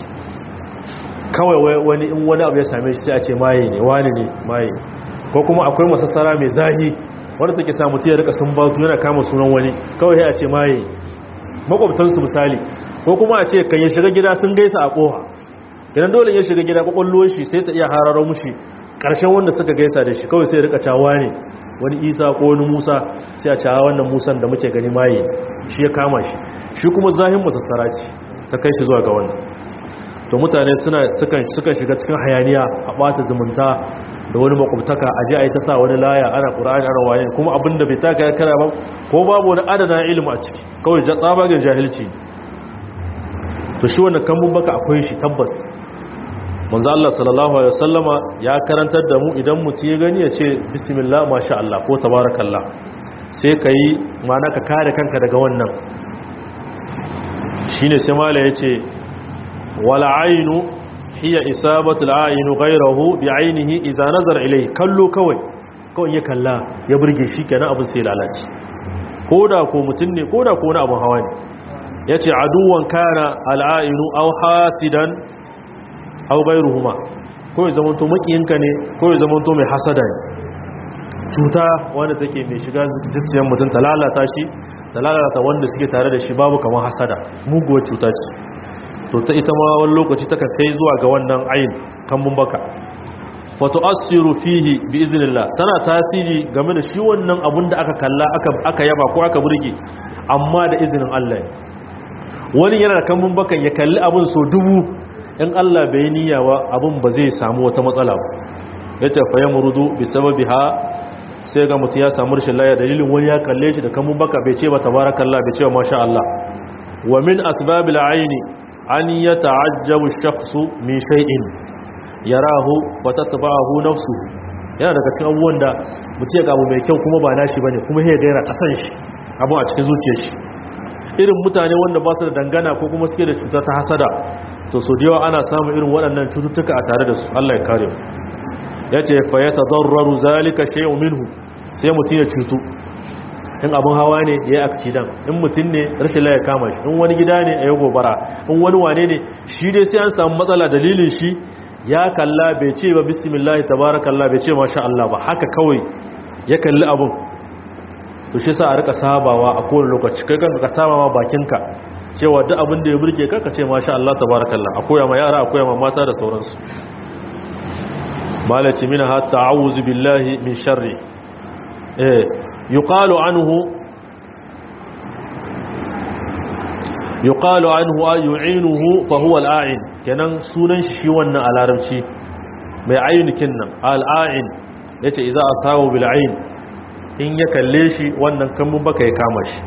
kawai wani in wani abu ya same shi sai a ce maye ne wani ne maye ko kuma akwai masassara mai zahi wanda take samu ta rika sun batu yana kama sunan wani kawai sai a ce maye makwabtansu misali ko kuma a ce kan ya shiga gida sun gaisa a koha idan dole ya shiga gida kwakwalwar shi sai ta iya hararo mushi ƙarshen wanda suka gaisa da shi kawai sai rika cawa ne wani isa ko wani musa sai a cawa wannan musan da muke gani maye shi ya kama shi shi kuma zahin masassara ce ta kai shi zuwa ga wannan to mutane suna suka shiga cikin hayaniya a ɓata zumunta da wani makwabtaka a ji a yi ta sa wani laya ana ƙura'ani ana waye kuma abin da bai taka ya kara ba ko babu wani adana ilimi a ciki kawai tsabagen jahilci to shi wannan kambun baka akwai shi tabbas manzo Allah sallallahu alaihi wasallama ya karantar da mu idan mutum ya gani ya ce bismillah masha Allah ko tabarakallah sai kai mana ka kare kanka daga wannan shine sai mala yace wal ainu hiya isabatu al ainu ghayruhu bi ainihi idza nazara ilayhi kallo kawai kawai ya kalla ya burge shi kenan abin sai lalace koda ko mutum ne koda ko wani abin hawa ne yace aduwan kana al ainu aw hasidan aw gairuhuma ko ya zamanto makiyinka ne ko ya zamanto mai hasada ne cuta wanda take mai shiga zuciyar mutum ta lalata shi ta lalata wanda suke tare da shi babu kamar hasada muguwar cuta ce to ta ita ma wani lokaci ta kai zuwa ga wannan ayin kambun baka wato asiru fihi bi iznillah tana tasiri game da shi wannan abun da aka kalla aka yaba ko aka burge amma da izinin Allah wani yana da kambun bakan ya kalli abun so dubu in Allah bai niyawa abin ba zai samu wata matsala ba ya ce fa yamrudu bi sababiha sai ga mutum ya samu rashin laya dalilin wani ya kalle shi da kamun baka bai ce ba tabarakallah bai ce ba masha Allah wa min asbabil aini an yata'ajjabu ash-shakhsu min shay'in yarahu wa tatba'ahu nafsuhu yana daga cikin abubuwan da mutum ya gabu mai kyau kuma ba nashi bane kuma ya gaira kasan shi abu a cikin zuciyar shi irin mutane wanda ba su da dangana ko kuma suke da cuta ta hasada to so da yawa ana samun irin waɗannan cututtuka a tare da su Allah ya kare mu ya ce fa ya tadarraru zalika shay'un minhu sai mutum ya cutu in abin hawa ne ya yi accident in mutum ne rashin laye kama shi in wani gida ne a yi gobara in wani wane ne shi dai sai an samu matsala dalilin shi ya kalla bai ce ba bismillah tabarakallah bai ce masha Allah ba haka kawai ya kalli abin to shi sa a rika sabawa a kowane lokaci kai kanka ka saba ma bakinka cewa duk abin da ya burge ka ka ce masha Allah tabarakallah a koya ma yara a koya ma mata da sauransu malaci mina ha ta'awuzu billahi min sharri eh yuqalu anhu yuqalu anhu ay yu'inuhu fa huwa al-a'in kenan sunan shi wannan a larabci mai ainihin nan al'ain ya ce iza a sawo bil'ain in ya kalle shi wannan kambun baka ya kama shi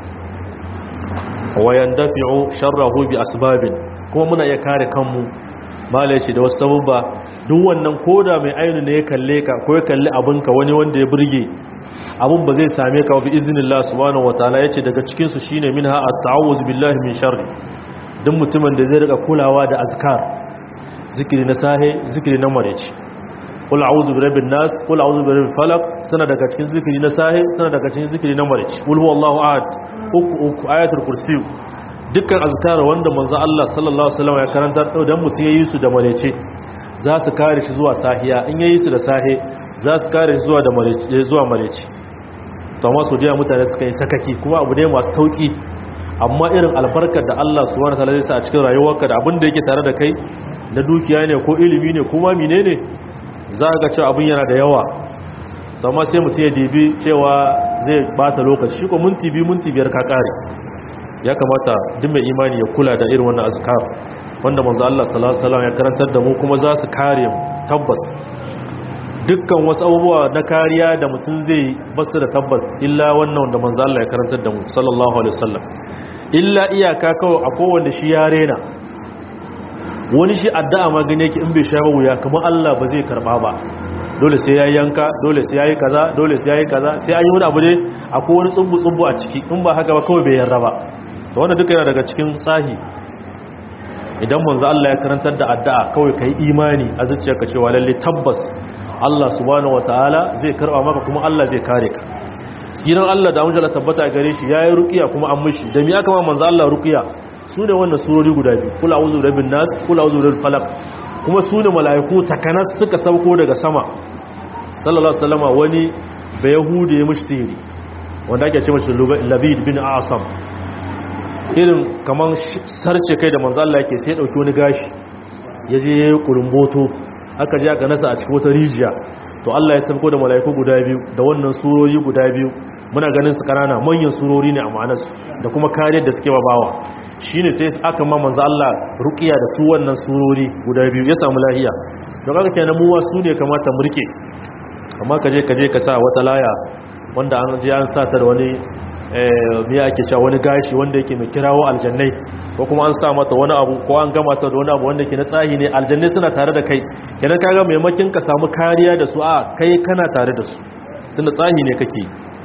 wayan dafi'u sharrahu bi asbabin kuma muna iya kare kanmu mala ce da wasu sabubba duk wannan koda mai ainu ne ya kalle ka ko ya kalli abinka wani wanda ya burge abin ba zai same ka bi iznillah subhanahu wataala yace daga cikin su shine minha at-ta'awuz billahi min sharri duk mutumin da zai rika kulawa da azkar zikiri na sahe zikiri na mareci qul a'udhu bi rabbin nas qul a'udhu bi rabbil falaq sana daga cikin zikiri na sahe sana daga cikin zikiri na mareci qul huwallahu ahad uku uku ayatul kursi dukkan azkar wanda manzo Allah sallallahu alaihi wasallam ya karanta dan mutum yayi su da mareci za su kare shi zuwa sahiya in yayi su da sahe za su kare shi zuwa da mareci zuwa mareci to amma su da mutane suka yi sakaki kuma abu ne masu sauki amma irin albarkar da Allah subhanahu wataala zai sa a cikin rayuwarka da abin da yake tare da kai na dukiya ne ko ilimi ne kuma menene za ga cewa abin yana da yawa to amma sai mutum ya dibi cewa zai bata lokaci shi ko minti biyu minti biyar ka kare ya kamata duk mai imani ya kula da irin wannan azkar wanda manzo Allah sallallahu alaihi wasallam ya karantar da mu kuma za su kare mu tabbas dukkan wasu abubuwa na kariya da mutum zai basu da tabbas illa wannan wanda manzo Allah ya karantar da mu sallallahu alaihi wasallam illa iyaka kawai a kowanne shi ya rena wani shi addu'a ma gane yake in bai sha wuya kamar Allah ba zai karba ba dole sai yayi yanka dole sai yayi kaza dole sai yayi kaza sai an yi wani abu ne akwai wani tsumbu tsumbu a ciki in ba haka ba kawai bai yarda ba to wannan duka yana daga cikin tsahi idan manzo Allah ya karantar da addu'a kawai kai imani a zuciyarka cewa lalle tabbas Allah subhanahu wataala zai karba maka kuma Allah zai kare ka siran Allah da amjala tabbata gare shi yayi ruqiya kuma an mishi da mi aka ma manzo Allah ruqiya sune wannan surori guda biyu kul a'udhu birabbin nas kul a'udhu birabbil falaq kuma sune malaiku takanas suka sauko daga sama sallallahu alaihi wasallam wani bayahudi ya mishi sihiri wanda ake ce mishi labid bin asam irin kaman sarce kai da manzo Allah yake sai ya dauki wani gashi yaje yayi kulumboto aka je aka nasa a cikin wata rijiya to Allah ya sauko da mala'iku guda biyu da wannan surori guda biyu muna ganin su kanana manyan surori ne a ma'anarsu da kuma kariyar da suke babawa shine sai aka ma manzo Allah ruqiya da su wannan surori guda biyu ya samu lahiya don haka kenan mu wa su ne kamata mu rike amma kaje kaje ka sa wata laya wanda an je an sa ta da wani miya ake cewa wani gashi wanda yake mai kirawo aljannai ko kuma an sa mata wani abu ko an gama ta da wani abu wanda ke na tsahi ne aljannai suna tare da kai kenan kaga maimakin ka samu kariya da su a kai kana tare da su tunda tsahi ne kake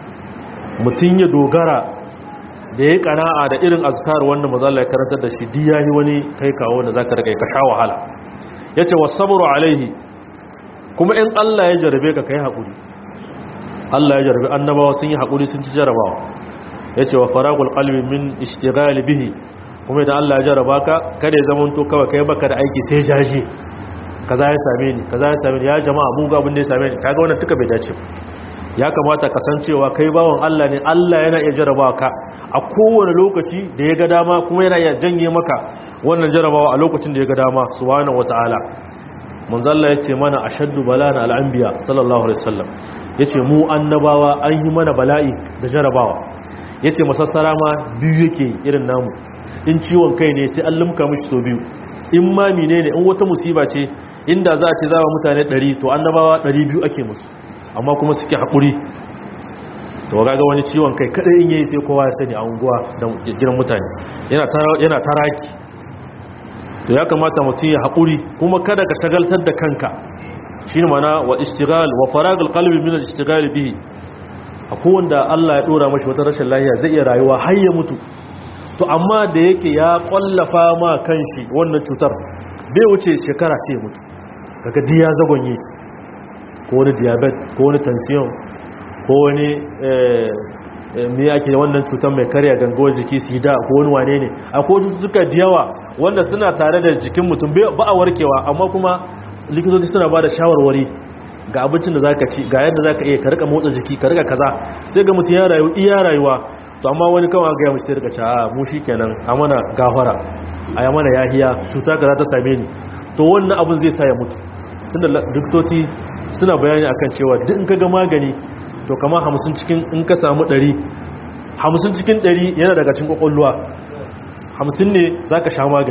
mutum ya dogara da ya kana'a da irin azkar wanda maza Allah ya karantar da shi di yayi wani kai kawo da zaka rika ka sha wahala yace wasabru alaihi kuma in Allah ya jarabe ka kai hakuri Allah ya jarabe annabawa sun yi hakuri sun ci jarabawa yace wa faragul qalbi min ishtighal bihi kuma idan Allah ya jaraba ka kada ya zama to kawai kai baka da aiki sai jaje kaza ya same ni kaza ya same ni ya jama'a mu ga abin da ya same ni kaga wannan tuka bai dace ya kamata kasancewa kai bawan Allah ne Allah yana iya jarabawa ka a kowane lokaci da ya ga dama kuma yana iya janye maka wannan jarabawa a lokacin da ya ga dama subhanahu wataala manzalla yace mana ashaddu balana al-anbiya sallallahu alaihi wasallam yace mu annabawa an yi mana bala'i da jarabawa yace masassara ma biyu yake irin namu in ciwon kai ne sai an lumka mishi so biyu in ma menene in wata musiba ce inda za a ce zawa mutane 100 to annabawa 200 ake musu amma kuma suke haƙuri to gaga wani ciwon kai kada in yayi sai kowa ya sani a unguwa da gidan mutane yana taraki to ya kamata mutum ya haƙuri kuma kada ka shagaltar da kanka shine mana wa istighal wa faragal qalbi min al-istighal bihi akwai wanda Allah ya dora mashi wata rashin lafiya zai iya rayuwa har ya mutu to amma da yake ya kwallafa ma kanshi wannan cutar bai wuce shekara sai ya mutu kaga diya zagonye ko wani diabetes ko wani tension ko wani me ake wannan cutar mai karya gangawar jiki sida ko wani wane ne akwai cututtuka da yawa wanda suna tare da jikin mutum ba a warkewa amma kuma likitoci suna ba da shawarwari ga abincin da za ka ci ga yadda za ka iya karka motsa jiki ka rika kaza sai ga mutum ya rayu iya rayuwa to amma wani kawai ga ya mutu rika ci a mu shi kenan a mana gafara a yi mana yahiya cuta kaza ta same ni to wannan abin zai sa ya mutu tunda likitoci suna bayani akan cewa duk in kaga magani to kama hamsin cikin in ka samu ɗari hamsin cikin ɗari yana daga cikin ƙwaƙwalwa hamsin ne za ka sha magani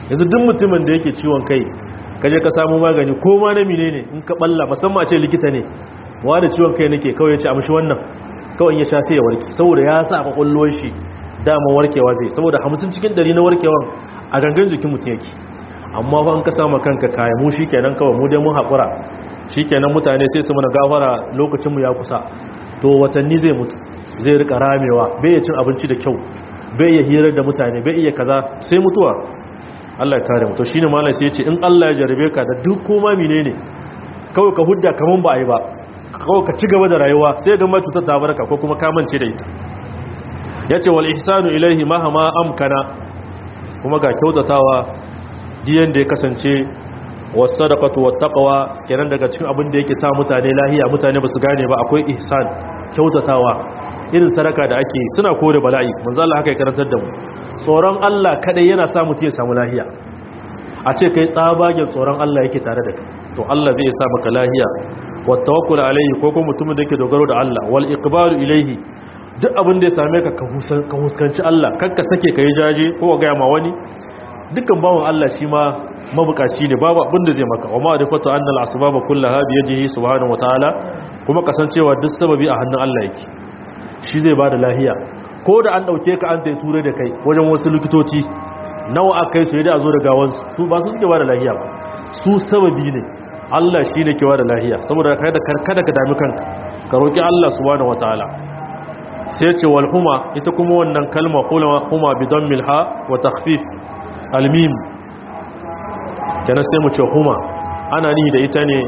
yanzu duk mutumin da yake ciwon kai kaje ka samu magani ko ma na mine ne in ka balla musamman a ce likita ne wa da ciwon kai nake kawai ya ce amshi wannan kawai ya sha sai ya warke saboda ya sa a kwakwalwar shi dama warkewa zai saboda hamsin cikin dari na warkewan a gangan jikin mutum yake amma fa an ka samu kanka kaya mu shi kenan kawai mu dai mun haƙura shi kenan mutane sai su mana gafara lokacinmu ya kusa to watanni zai mutu zai rika ramewa bai iya cin abinci da kyau bai iya hirar da mutane bai iya kaza sai mutuwa Allah ya kare mu to shine malai sai ya ce in Allah ya jarabe ka da duk koma menene kawai ka hudda kaman ba a yi ba kawai ka ci gaba da rayuwa sai ga cutar ta barka ko kuma ka mance da ita yace wal ihsanu ilaihi mahama amkana kuma ga kyautatawa diyan da ya kasance was sadaqatu wat taqwa kenan daga cikin abin da yake sa mutane lahiya mutane basu gane ba akwai ihsan kyautatawa irin sadaka da ake suna kore bala'i manzo Allah haka ya karantar da mu tsoron Allah kadai yana sa mutum ya samu lahiya a ce kai tsabagen tsoron Allah yake tare da kai to Allah zai sa maka lahiya wa tawakkul alayhi ko kuma mutumin da yake dogaro da Allah wal iqbalu ilayhi duk abin da ya same ka ka huskanci Allah kanka sake kai jaje ko ga ma wani dukkan bawon Allah shi ma mabukaci ne babu abin da zai maka wa ma'rifatu anna al asbaba kullaha bi yadihi subhanahu wa ta'ala kuma kasancewa duk sababi a hannun Allah yake shi zai bada lahiya ko da an dauke ka an tai ture da kai wajen wasu likitoci nawa aka yi su yadda a zo da gawansu su ba su suke ba da lahiya ba su sababi ne Allah shi ne ke ba da lahiya saboda kada kada ka dami kanka ka roƙi Allah subhanahu wataala sai ce wal huma ita kuma wannan kalma huma bi dammil ha wa takhfif al mim kenan sai mu ce huma ana ni da ita ne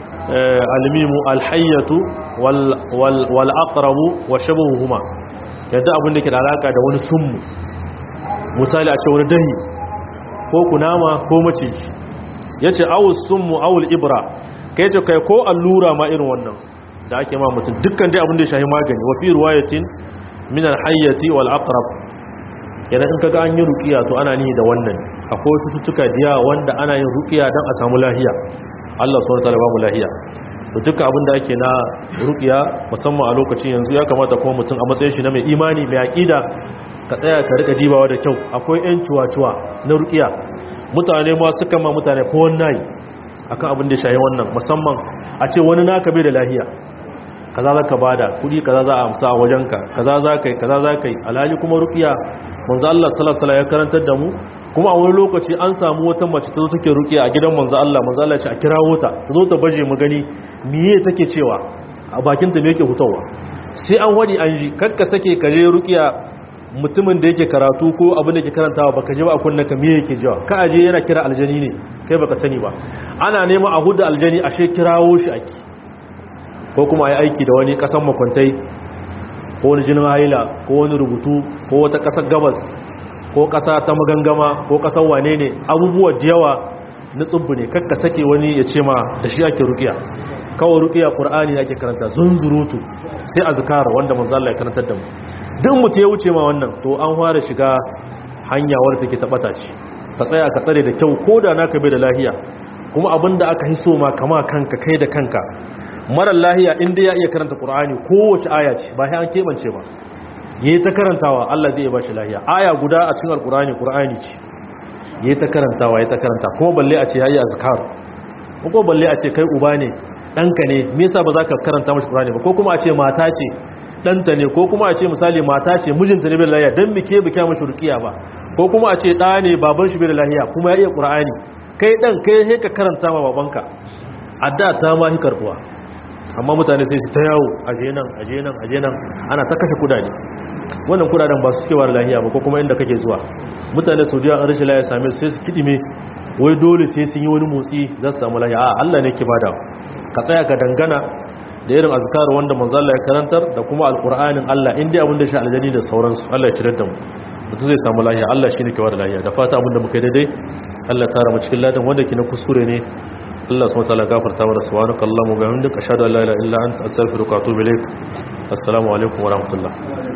al mim al hayyatu wal wal wal aqrabu wa shabuhuma yadda abin da ke da alaka da wani summu misali a ce wani dahi ko kunama ko maciji ya ce awul sunmu awul ibra ka yi ce kai ko allura ma irin wannan da ake ma mutum dukkan dai abin da ya shahi magani wafi ruwayatin minar hayyati wal aqrab kenan in kaga an yi ruqiya to ana nihi da wannan akwai cututtuka diya wanda ana yin ruqiya dan a samu lahiya Allah subhanahu wataala ba mu lahiya to duka abin da ake na ruqiya musamman a lokacin yanzu ya kamata kuma mutum a matsayin shi na mai imani mai aqida ka tsaya ka rika dibawa da kyau akwai yan cuwa-cuwa na rukiya mutane ma suka ma mutane ko wannan akan abin da shayi wannan musamman a ce wani naka bai da lahiya kaza za ka bada kudi kaza za a amsa a wajenka kaza za ka yi kaza za ka yi alhali kuma rukiya manzo Allah sallallahu alaihi ya karantar da mu kuma a wani lokaci an samu wata mace ta zo take rukiya a gidan manzo Allah manzo Allah ya ce a kirawo ta ta zo ta baje mu gani miye take cewa a bakin ta me yake hutawa sai an wadi an ji kakka sake ka je rukiya mutumin da yake karatu ko abin da ke karantawa baka ji ba a kunna ka me yake jiwa ka aje yana kira aljani ne kai baka sani ba ana nema a huda aljani ashe kirawo shi ake ko kuma ayi aiki da wani kasan makwantai ko wani jinin haila ko wani rubutu ko wata kasar gabas ko kasa ta magangama ko kasar wane ne abubuwa da yawa na tsubbu ne kakka sake wani ya ce ma da shi ake rukiya kawai rukiya qur'ani ake karanta zunzurutu sai azkar wanda manzo Allah ya karantar da mu duk mutu ya wuce ma wannan to an fara shiga hanya wadda take tabata ce ka tsaya ka tsare da kyau ko da naka bai da lahiya kuma abinda aka hiso ma kama kanka kai da kanka marar lahiya inda ya iya karanta qur'ani kowace aya ce ba sai an kebance ba yayi ta karantawa Allah zai ba shi lahiya aya guda a cikin alqur'ani qur'ani ce yayi ta karantawa yayi ta karanta kuma balle a ce yayi azkar ko balle a ce kai uba ne danka ne me yasa ba za ka karanta mashi qur'ani ba ko kuma a ce mata ce ɗanta ne ko kuma a ce misali mata ce mijinta ne bai lahiya don bike bike mashi rukiya ba ko kuma a ce ɗa ne baban shi bai lahiya kuma ya iya ƙura'ani kai ɗan kai sai ka karanta ma babanka a da ta ma hi karbuwa amma mutane sai su ta yawo aje nan aje nan aje nan ana ta kashe kudade wannan kudaden ba su suke da lahiya ba ko kuma inda kake zuwa mutane su jiya an rashin lahiya same su sai su kidime wai dole sai sun yi wani motsi za su samu lahiya a Allah ne ke bada ka tsaya ka dangana da irin azkar wanda manzo Allah ya karantar da kuma alqur'anin Allah inda abin da shi aljani da sauransu Allah ya cire da mu mutum zai samu lahiya Allah shine ke bada lahiya da fata abin da muka yi daidai Allah ya tara mu cikin ladan wanda ke na kuskure ne Allah subhanahu wa ta'ala gafarta mana subhanaka allahumma wa bihamdika ashhadu an la ilaha illa anta astaghfiruka wa atubu ilaik assalamu alaikum wa rahmatullah